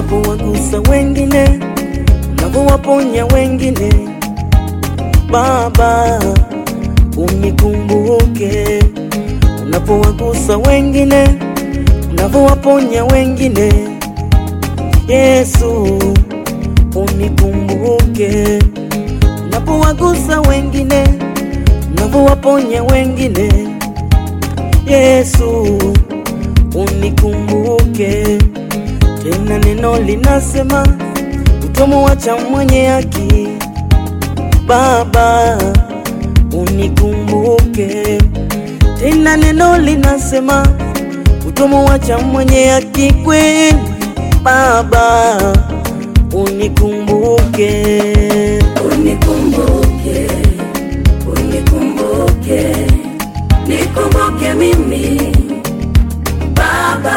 unapowagusa wengine, unavyowaponya wengine. Baba, unikumbuke unapowagusa wengine, unavyowaponya wengine. Yesu, unikumbuke unapowagusa wengine, unavyowaponya wengine. Yesu, unikumbuke tena. Neno linasema utomwacha mwenye haki. Baba, unikumbuke tena. Neno linasema utomwacha mwenye haki kweli. Baba, unikumbuke Unikumbuke, unikumbuke, nikumbuke mimi Baba,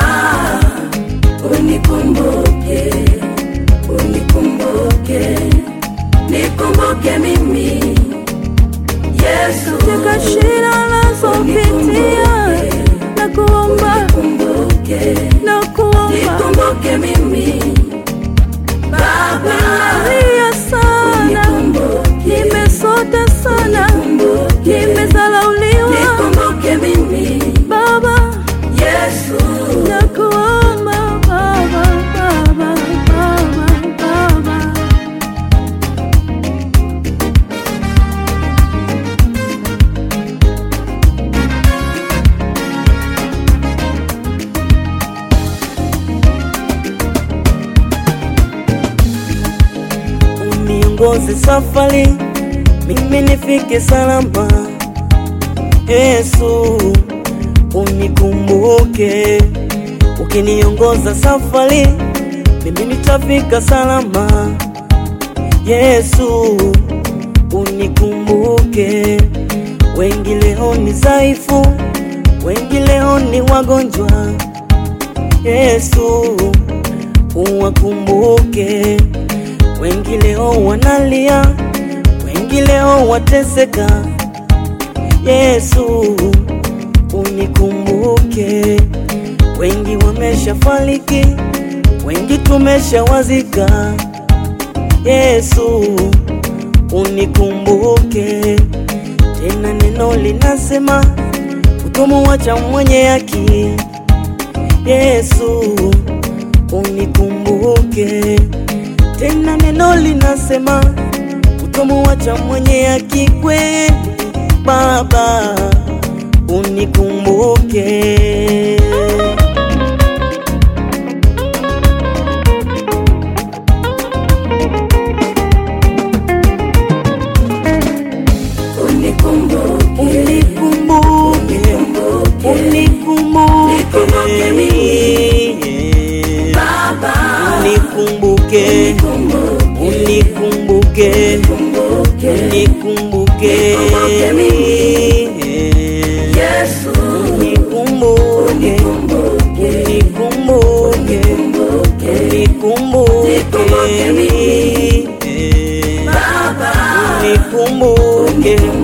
unikumbuke, unikumbuke, nikumbuke mimi Yesu, katika shida nazopitia na kuomba kumbuke, na kuomba nikumbuke mimi Baba, nimelia sana nimesota sana nimezalauliwa nikumbuke mimi baba Yesu. na kuomba baba baba baba baba uniongoze safari, mimi nifike salama. Yesu, unikumbuke ukiniongoza safari, mimi nitafika salama. Yesu, unikumbuke. Wengi leo ni dhaifu, wengi leo ni wagonjwa. Yesu, uwakumbuke. Wengi leo wanalia, wengi leo wateseka. Yesu, unikumbuke. Wengi wameshafariki, wengi tumeshawazika. Yesu, unikumbuke tena. Neno linasema utomwacha mwenye haki. Yesu, unikumbuke tena. Neno linasema utomwacha mwenye haki kweli. Baba, unikumbuke. Unikumbuke, Unikumbuke, unikumbuke Nikumbuke Baba, unikumbuke, unikumbuke, kumbuke unikumbuke Nikumbuke Yesu, unikumbuke, kumbuke unikumbuke, unikumbuke Nikumbuke Baba, unikumbuke